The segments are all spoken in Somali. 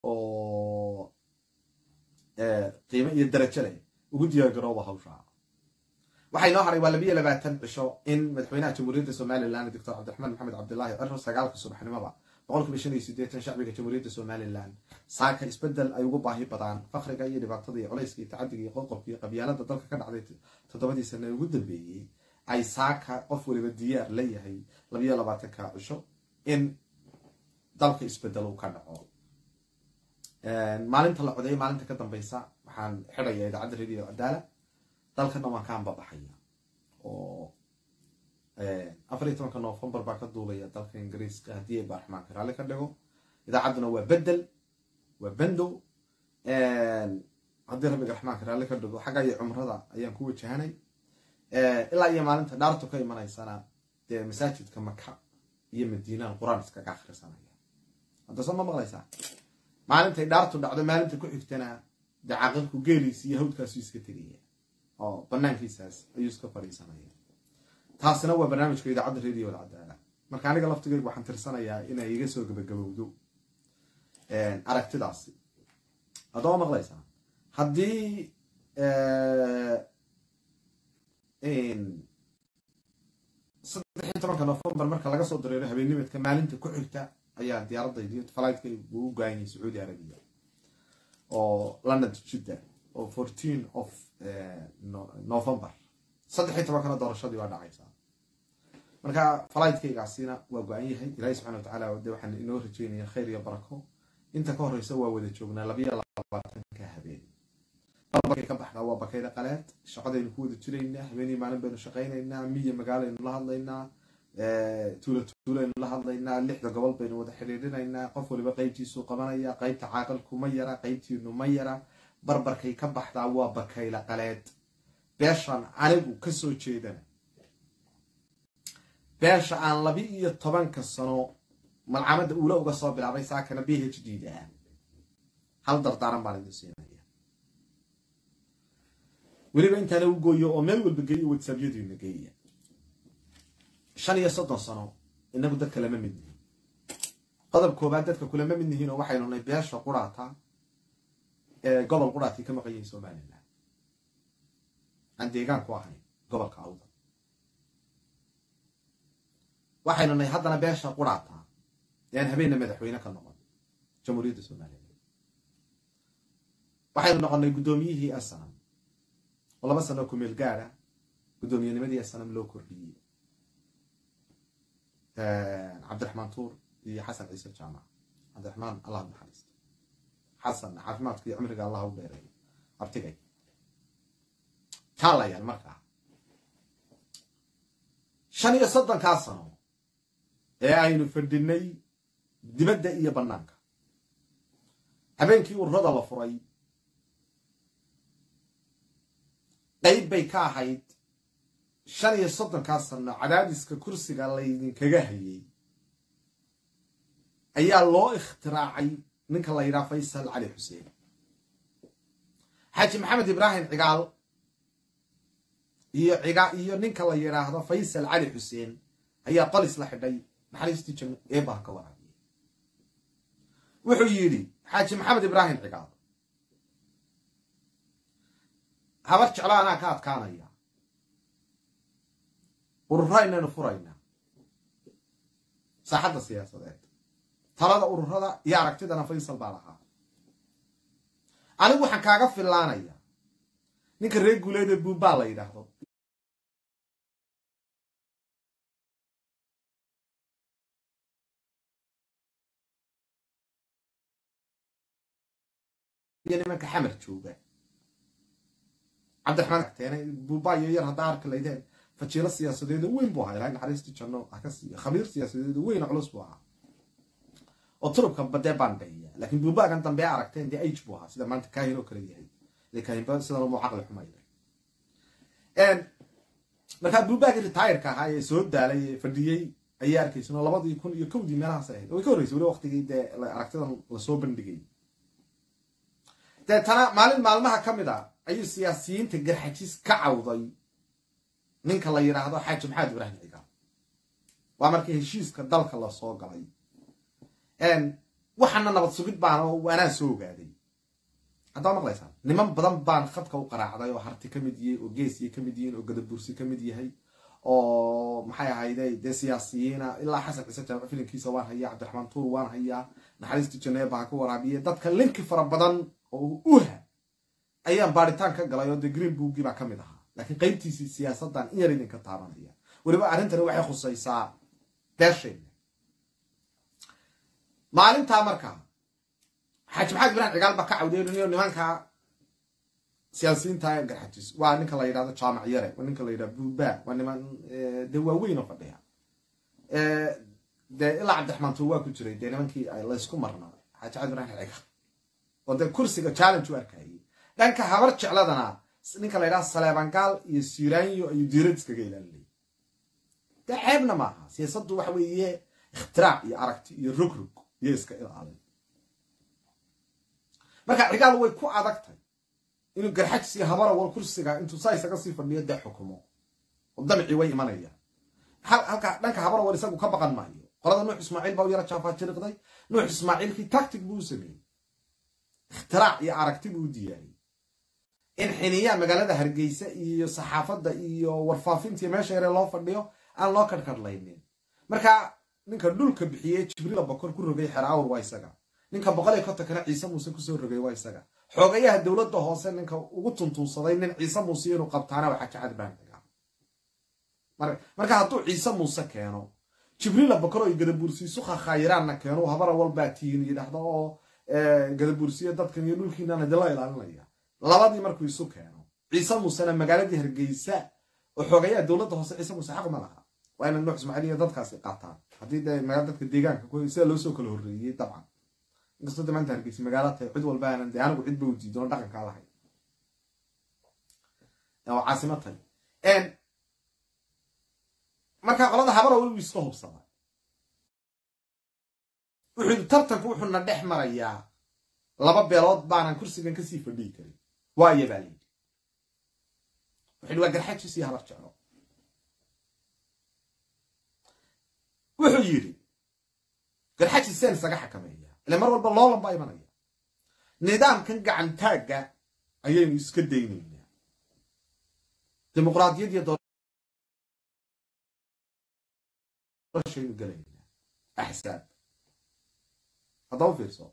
oo qiimo iyo darajo leh ugu diyaargarooba hawshaa waxaa inoo haray waa labiyo labaatan cisho in madaxweynaha jamhuuriyadda somalilan doctor cabdiraxmaan maxamed cabdilaahi ciro sagaalka subaxnimoba boqolkiiba shan iyo sideetan shacbiga jamhuuriyadda somalilan saaka isbedel ay ugu baahi badaan fakriga iyo dhibaatada iyo culayska iyo tacadiga iyo qoqobka iyo qabyaalada dalka ka dhacday toddobadii sana ugu dambeeyey ay saaka qof waliba diyaar la yahay labiyo labaatanka cisho in dalka isbedel uu ka dhaco maalinta la codeeyo maalinta ka dambeysa waxaan xidhaya idaacadda radio cadaala dalkana waan ka ambabaxaya oo afar iyo tobanka novembar baa ka duulaya dalka ingiriiska haddii ay baarxmaanka raalli ka dhigo idaacadduna waa bedel waa bendo haddii rabbiga raxmaanka raalli ka dhigo xagga iyo cumrada ayaan ku wajahanay ilaa iyo maalinta dhaartu ka imanaysana dee masaajidka maka iyo madiinaan qur-aan iskaga akhrisanaya hadda soo ma maqlaysaa maalintay dhaartu dhacdo maalinta ku xigtana dee caaqilku geeliisi iyo hawdkaasu iska tegaya oo banaankiisaas ayuu iska fadhiisanaya taasina waa barnaamijka idaacadda radio alcadaala marka aniga laftigaygu waxaan tirsanayaa inay iga soo gabagabowdo aragtidaasi haddaba maqlaysaa haddii saddex iyo tobanka novembar marka laga soo dareero habeennimadka maalinta ku xigta ayaa diyaaradaydi fligtka uu u gaanyay sacuudi arabiya oo london jidda oo fourteen of november saddex iyo tobankana doorashadii waa dhacaysaa marka fligtkaygaasina waa go-an yahay ilaahi subxana watacaala de waxaan inoo rajeynaya khayr iyo barako inta ka horeysa waa wada joognaa labayo labaatanka habeen balbalkay ka baxdaa waa bakayda qaleed shaqadaynu ku wada jiraynaa habeenii maalin baynu shaqaynaynaa miya magaalaynu la hadlaynaa tuula tuulaynu la hadlaynaa lixda gobol baynu wada xidhiidhinaynaa qof waliba qeybtiisuu qabanaya qeybta caaqilku ma yara qeybtiinu ma yara barbarkay ka baxdaa waa bakayla qaleed beeshaan anigu kasoo jeedana beesha aan labi iyo tobanka sano malcamada uula uga soo bilaabay saakana b h d da hal dardaaran baan idin siinaya weliba intaana u gooyo oo meel walba geeyo whatsappyadiina geeya shan iyo soddon sano inagu dadka lama mid nihin qodob koobaad dadka kulama mid nihiin oo waxaynu nay beesha quraata ee gobol quraatay ka maqan yihiin somalilan aan deegaan ku ahayn gobolka awda waxaynu nay haddana beesha quraata ee aan habeenna madaxweyne ka noqon jamhuuriyadda somalilan waxaynu noqonnay guddoomiyihii asanam oo laba sano kumeel gaada guddoomiyennimadii asanam loo kordhiyey cabdiraxmaan tuur iyo xasan ciise jaamac cabdiraxmaan allah naxariisto xasan caafimaadka iyo cumriga allah u dheereeyo abtigay kaalayaal markaa shan iyo soddonkaa sano ee aynu fadhinay dibadda iyo bannaanka habeenkii ururada la furay qayb bay ka ahayd shan iyo soddonkaa sano cadaadiska kursiga laydinkaga hayay ayaa loo ikhtiraacay ninka la yidhaha faysal cali xuseen xaaji maxamed ibraahim cigaal iyo iyo ninka la yidhaahdo faysal cali xuseen ayaa qolis la xidhay naxariistii janno eebaha ka waraabiyey wuxuu yidhi xaaji maxamed ibraahim cigaal habar jeclo anaa ka adkaanaya ururaynaynu furaynaa saaxadda siyaasadeed talada ururada iyo aragtidana faysal baa lahaa anigu waxaan kaaga fillaanaya ninka reer guuleedee buubbaa la yidhaahdo iyo nimanka xamar jooga cabdiraxmaan teene buubbaa iyo yar haddaa arki laydeen fajiilo siyaasadeedo weyn buu ahaa ilahay naxariistii janno hakasiiyo khabiir siyaasadeedo weyn culus buu ahaa oo turubka badee baan dhahiya laakiin buubbaagan dambe aragteen dee age buu ahaa sida maanta kaahin oo kale yahay dee kaahinba sida lamu caqli xumayda markaa buubbaagii ritayrka ahaa ee soo daalay ee fadhiyey ayaa arkaysan labadii kun iyo kowdii meelahaas ahayd way ka horreysay weli waqtigii dee aragtidan lasoo bandhigay deetana maalin maalmaha ka mid a ayuu siyaasiyiinta garxajis ka cawday ninka la yidhaahdo xaaji maxamed ibraahim cigaal waa markii heshiiska dalka lasoo galay waxana nabad sugid baan oo anaa soo ogaaday haddaa maqlaysaan niman badan baan khadka u qaraacday oo harti ka mid yihiin oo geesiya ka mid yihiin oo gadabursi ka mid yahay oo maxay ahayde dee siyaasiyiina ilaa xasan ciise jaamac filinkiisa waan hayaa cabdiraxmaan tuur waan hayaa naxariista janeeb baa ka waraabiye dadka linki fara badan oo uha ayaan baaritaan ka galay oo dee green bookgii baa ka mid ahaa laakiin qaybtiisii siyaasaddan in yar idinka taabanaya weliba arrintani waxay khusaysaa beeshayna maalintaa markaa xaaji maxamed ibraahim cigaal baa ka cawdeynanayo nimanka siyaasiyiinta garxajis waa ninka la yidhahdo jaamac yare waa ninka la yidhahdo buuba waa niman dee waaweyn oo fadhiya dee ilaa cabdiraxmaan tuur waa ku jiray dee nimankii laysku marnaa xaaji maxamed ibraahim cigaal oo dee kursiga challenge u arkayay dhanka habar jecladana ninka la yidhahdo saleebangaal iyo siraanyo ayuu diirad iskaga ilaalinayay dee ceebna maaha siyaasaddu waxa weeye ikhtiraac iyo aragti iyo rogrog iyo iska ilaalin marka cigaal way ku adagtay inuu garxajis iyo habara wal kursiga intuu saa isaga sii fadhiyo dee xukumo oo damcii way imanayaan halka dhanka habara wal isagu ka baqan maayo qolada nuux ismaaciil baa u yara jaafajiriqday nuux ismaaciilkii tactic buu u sameeyey ikhtiraac iyo aragti buu u diyaariyey in xiniyaa magaalada hargeysa iyo saxaafadda iyo warfaafintii meesha yare loo fadhiyo aan loo kadhkadhlaynin marka ninka dhulka bixiyey jibriila bokor ku rogay xeraawr waa isaga ninka boqol iyo kontonkana ciise muuse kusoo rogay waa isaga xoogayaha dowladda hoose ninka ugu tuntuunsaday nin ciise muuse inuu qabtaana waa xaji cad baan marka hadduu ciise muuse keeno jibriila bokor oo gadabuursiisu khakhaayiraanna keeno habara walbaa tihin yidhaahdo oo gadabuursiyo dadkan iyo dhulkiinana dila ilaalinaya labadii markuu isu keeno ciise muusena magaaladii hargeysa oo xoogayaha dowladda hoose ciise muuse xaq ma laha waa ina nuux ismaaciil iyo dadkaasi qaataan haddii dee magaala dadka deegaanka sida loo soo kala horreeyey dabcan inkastoo de maanta hargeysa magaala tahay cid walba aanan dee anigu cid ba u diidoon dhaqankaa lahayn oo caasimo tahay marka qolada habara welibu iska hubsada wuxuu yidhi tartanku wuxuuna dhex marayaa laba beelood baanan kursigan kasii fadhiyi karin waayo baa layidhi wuxu yidhi waa garxajis iyo habar jeclo wuxuu yidhi garxajis seen isaga xakameeya ile mar walba loolan baa imanaya nidaamkan gacantaagga ayaynu iska daynaynaa dimuqraadiyad iyo doorashaynu gelaynaa axsaab haddaba fiirso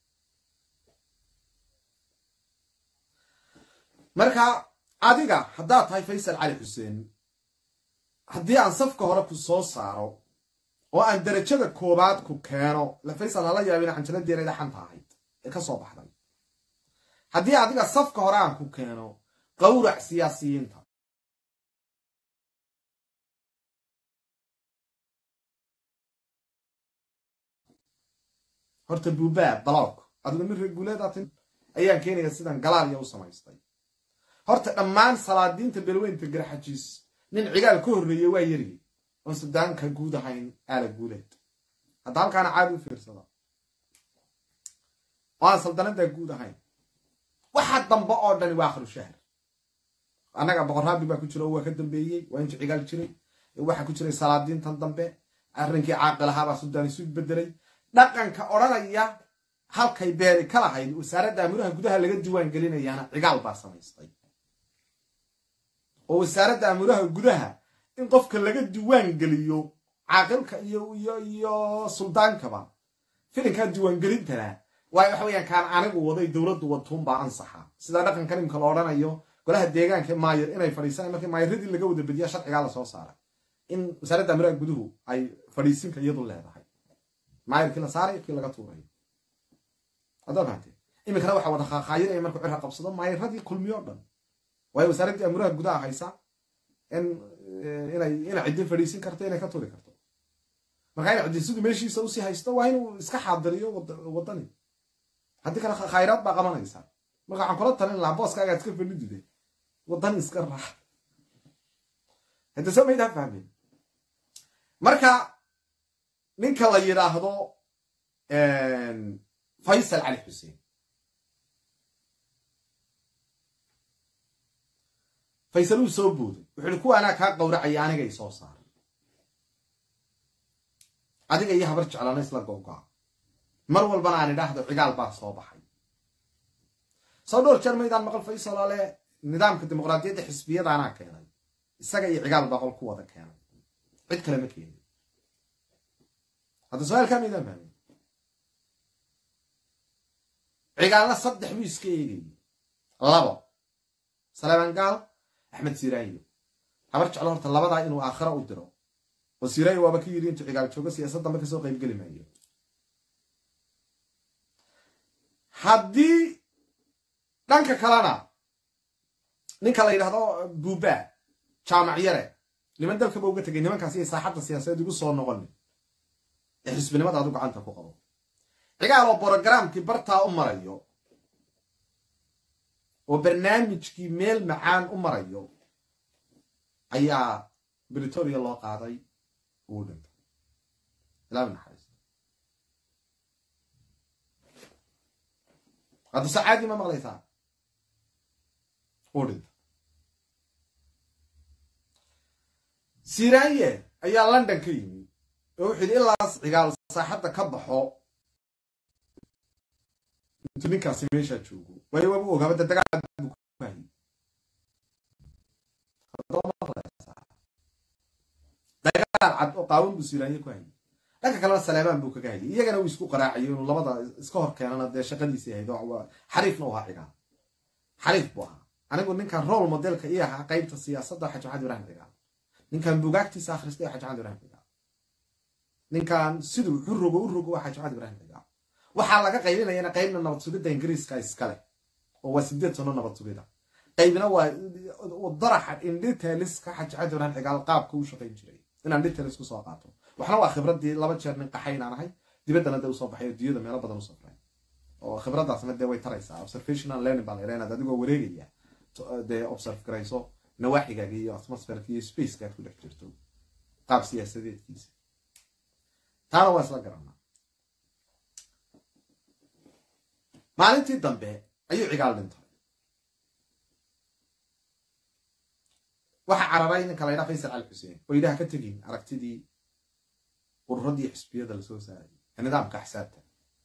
marka adiga haddaad tahay faysal cali xuseen haddii aan safka hore ku soo saaro oo aan darajada koobaad ku keeno la faysal hala yaabina canjaladeena xanta ahayd ee ka soo baxday haddii adiga safka hore aan ku keeno qawrac siyaasiyiinta horta buubaa balog adigu min reeguuleedatin ayaan keenaya sidan galaaliya u samaystay horta dhammaan salaadiinta belweynta garxajiis nin cigaal ka horreeye waa yari oon sudaanka guud ahayn aala guuleed hadda halkaana caadi u fiirsada oo aan saldanada guud ahayn waxa dambe oo dhani waa akhiru shahr annaga boqorraabi baa ku jira oo waa ka dambeeyey waa inta cigaal jiray waxaa ku jiray salaadiintan dambe arrinkii caaqilahaabaa sudaan isu bedelay dhaqanka odhanaya halkay beeri ka lahayd wasaaradda amuraha gudaha laga diiwaan gelinayaana cigaal baa samaystay oo wasaaradda amuraha gudaha in qofka laga diiwaan geliyo caaqilka iyo iyo iyo suldaankaba filinkaa diiwaangelintana waayo waxa weyaan kaan anigu waday dowladdu wadtuunbaa ansaxa sida dhaqanka nimka la odhanayo golaha deegaanka maayir inay fadhiisaan markii maayiradii laga wada bediya sharcigaa lasoo saaray in wasaaradda amuraha guduhu ay fadhiisinka iyadu leedahay maayirkii la saaray kii laga tuuray haddaa fahamtee iminkana waxaa wada khaakhaayiray markuu cirka qabsado maayiradii kulmiyo dhan waayo wasaaraddii amuraha gudaha haysa in inay inay ciddi fadhiisin karto inay ka turi karto marka inay ciddi siduu meeshiisa usii haysto waa inuu iska xaadiriyo waddani haddii kale khayraad baa qabanaysa marka waxaan kula talin lahaa booskaagaa iska fadhidide waddani iska raax hadda soo maydaa fahmin marka ninka la yidhaahdo faysal cali xuseen faysal uu soo booday wuxuu ihi kuwa anaa kaa qawracaya anigay soo saaray adiga iyo habar jeclana isla googoa mar walbana aan idhaahdo cigaal baa soo baxay soo dhowr jeer maydaan maqal faysal ale nidaamka dimuqraadiyadda xisbiyada anaa keenay isaga iyo cigaal baa qol ku wada keenay cid kale ma keenin hadda su-aalkaa maydaan fahmin cigaalna saddex buu iska eegayay labo saleeman gaal axmed siraayo habar jeclo horta labadaa inuu aakhira u diro oo siraayo waaba ka yidhi intuu cigaal joogo siyaasadda ma kasoo qaybgeli maayo haddii dhanka kalena ninka la yidhahdo buuba jaamac yare niman dalkaba uga tegay nimankaas iyo saaxadda siyaasadeed igu soo noqoni ee xisbinimada adu gacanta ku qabo cigaal oo brogramkii bartaa u marayo oo barnaamijkii meel macaan u marayo ayaa britoria loo qaaday uu dhintay ilaa naxariista hadda sacaadi ma maqlaysaa uu dhintay siranye ayaa london ka yimi oo wuxuu yidhi ilaas cigaal saaxadda ka baxo intuu ninkaasi meeshaa joogo waayo waaba ogaaba dadagaal buu ku hayay dagaal cad oo qaawan buu siranye ku hayay dhanka kalena saleemaan buu kaga hayay iyagana uu isku qaraacayo inuu labada iska hor keenana dee shaqadiisii ahayd oo xariifna u ahaa cigaal xariif buu ahaa anigu ninkan role modelka ii ahaa qaybta siyaasadda xaji maxamed ibrahim cigaal ninkan bugaagtiisa akhristay xaji maxamed ibrahim cigaal ninkan siduu u rogo u rogo waa xaji maxamed ibrahim cigaal waxaa laga qaybinayana qaybna nabad sugidda ingiriiska iskale oo waa sideed sano nabad sugida qaybna waa daraxa indhiteliska xaji maxamed ibrahim cigaal qaabka u shaqayn jiray inaan dhitelis kusoo qaato waxna waa khibradii laba jeer nin qaxaynaan ahay dibaddana dee usoo baxay oo diyada meelo badan usoo faray oo khibradaasna dee way taraysaa observational learning baa la yidhaha inaad adigoo wareegaya dee observe garayso nawaaxigaaga iyo atmosferka iyo spacekaad ku dhex jirto qaab siyaasadeedkiisa taana waa isla garanaa maalintii dambe ayuu cigaal dhintay waxaa cararay ninka la ydhaha faysal cali xuseen oo yidhaha ka tegin aragtidii ururadii xisbiyada lasoo saaray ee nidaamka axsaabta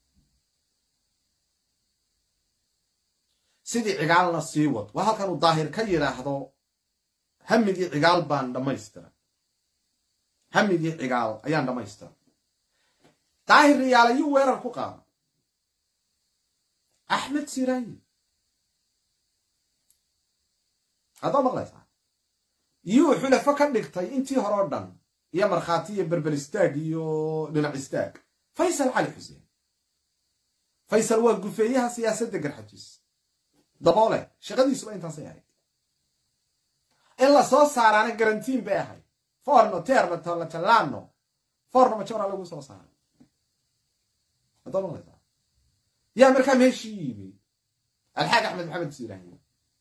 sidii cigaalna sii wad waa halkan uu daahir ka yidhaahdo hamigii cigaal baan dhammaystira hamigii cigaal ayaan dhammaystira daahir riyaal ayuu weerar ku qaada axmed siraayi haddaa maqlaysaa yuu xulafo ka dhigtay intii hore o dhan iyo markhaati iyo berber istaag iyo dhinac istaag faysal cali xuseen faysal waa gufeeyaha siyaasadda garxajiis daboole shaqadiisuba intaasay ahayd in la soo saaraana garantiin bay ahayd forno terno tolacalano forno majora lagu soo saaray haddaa maqlaysaa yaa markaa meeshii yimi alxaag axmed maxamed siiraahi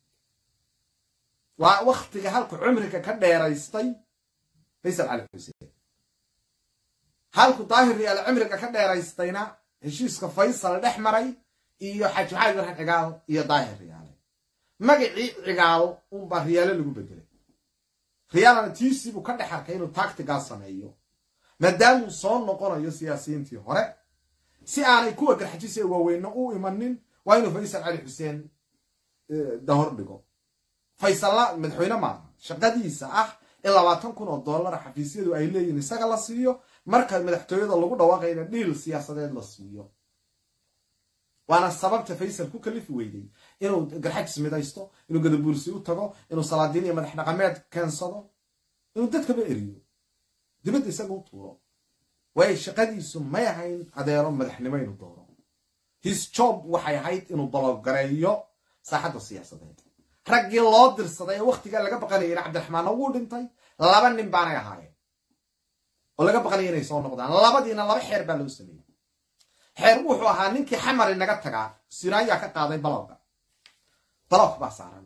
waa waktiga halku cumriga ka dheeraystay faysal cali xuseen halku daahir riyaal cumriga ka dheeraystayna heshiiska faysal dhex maray iyo xaji maxamed ibraahim cigaal iyo daahir riyaale magacii cigaal unbaa riyaale lagu bedelay riyaalana tiisiibuu ka dhex arkay inuu tactigaa sameeyo maadaamuu soo noqonayo siyaasiyiintii hore si aanay kuwa garxajisa waaweyne u imanin waa inuu faysal cali xuseen dahor dhigo faysalla madaxweyne maaha shaqadiisa ah in labaatan kun oo dollar xafiisyadu ay leeyihin isaga la siiyo marka madaxtooyada lagu dhawaaqayna dhiil siyaasadeed la siiyo waana sababta faysal ku kalifi weyday inuu garxajis midaysto inuu gadabuursi u tago inuu salaadiin iyo madax dhaqameed keensado inuu dadkaba eriyo dibadda isaga u tuuro waayo shaqadiisu may ahayn adeero madaxnimo inuu dooro his job waxay ahayd inuu balogareeyo saaxadda siyaasadeed raggii loo dirsaday ee wakhtigaa laga baqanayana cabdiraxmaanna wuu dhintay laba nin baanay ahaayeen oo laga baqanaya inay soo noqdaan labadiina laba xeer baa loo sameeyey xeer wuxuu ahaa ninkii xamari naga tagaa siraayaa ka qaaday balowga balowg baa saaran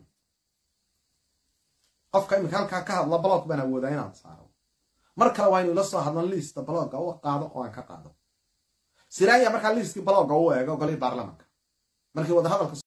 qofka iminka halkaa ka hadla balowg baan awoodaa inaan saaro mar kale waa inuu ila soo hadlan liista balowga u qaado oo aan ka qaado siraaya markaa liiskii balowga u eego golihii baarlamanka markii wadahadalka